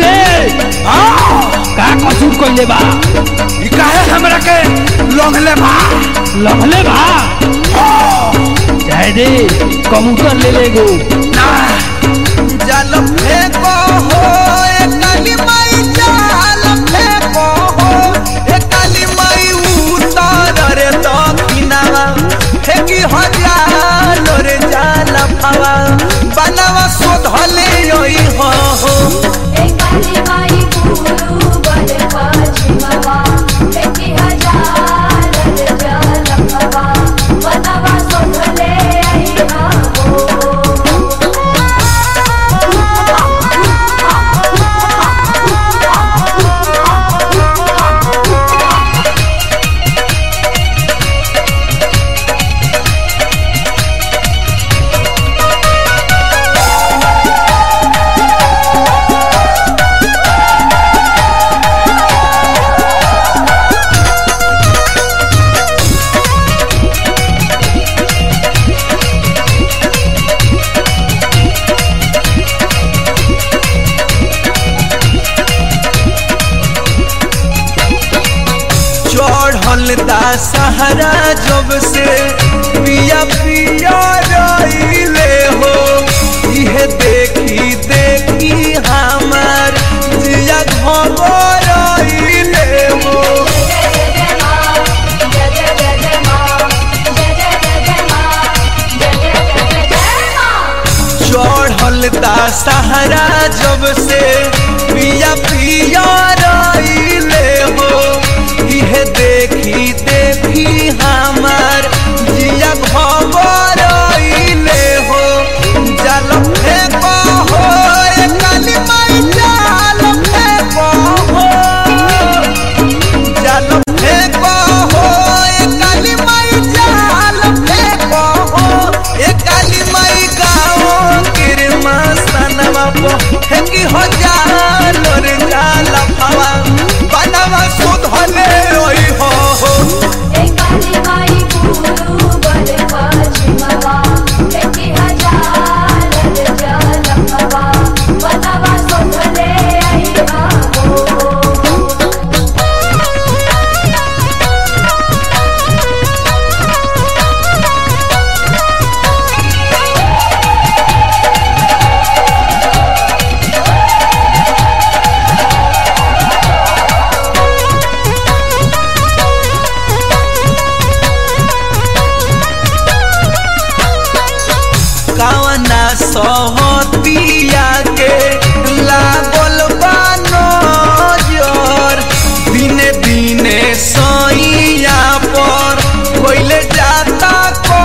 रे हाँ का कसूर कइले बा ई काहे हमरा के लोंघले बा लभले बा जाए दे कबूतर ले ले गो ना जाल फेंको हो ए काली माई जाल फेंको हो ए काली माई उतार रे दक्षिणावा फेंकी हजार रे जाल फावा बनवा शोधले योई हो हो एकाली माई गुरु बल पश्चिमवा एकी हजार जलपवा बनवा सोधले आईहा चढ़ल दा सहारा जब से पिया पिया रईले हो इहे देखी देखी हमार जिया घबर रईले हो जय जय मां जय जय जय जय मां जय जय जय जय मां जय जय जय जय मां चढ़ल दा सहारा जब से पिया पिया रईले हो इहे देखी देखी हमार जिया घबर रईले हो जाल फेंको हो ए काली माई जाल फेंको हो जाल फेंको हो ए काली माई जाल फेंको हो ए काली माई गाओ किरमा सनवा पो फेंकी हो जाल रे जाल फावा बनवा सुधले ओई हो हो एकाली माई गुरु बल पश्चिमवा एकी हजार जलपवा बनवा सोधले आईहा कावना सहतिया के लागल बानो जोर दिने दिने सैया पर कोइले जाता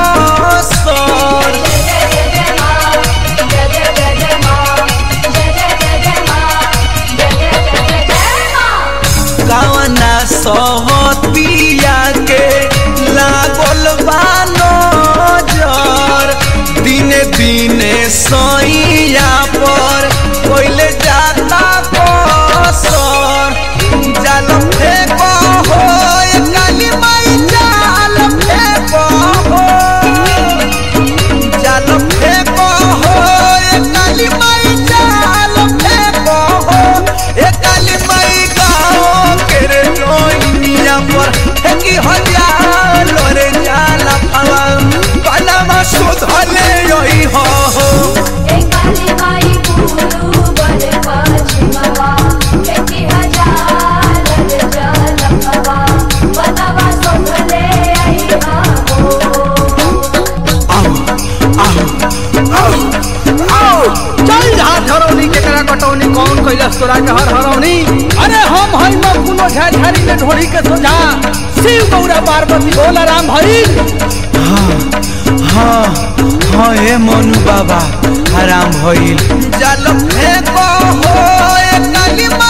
कसर जय जय जय मां जय जय जय जय मां जय जय जय जय मां जय जय जय जय मां कावना सहतिया के लागल बानो जोर दिने दिने सैया पर कोइले जाता कसर जाल फेंको हो ए काली माई जाल फेंको हो जाल फेंको हो ए काली माई जाल फेंको हो ए काली माई गाओ के रे लोइनिया पर फेंकी हजार रे जाल फावा बनवा सुधले योई हो हो एकाली माई गुरु बल पश्चिमवा एकी हजार जलपवा बनवा सोधले आईहा चल हाथ हरौनी केकरा कटौनी कौन कैलस तोरा के हर हरौनी अरे हम हई न कुनो झाझारी में ढोड़ी के सोझा शिव गौरा पार्वती भोला राम भई हाँ हाँ ए मनु बाबा हराम भइल जाल फेंको हो ए काली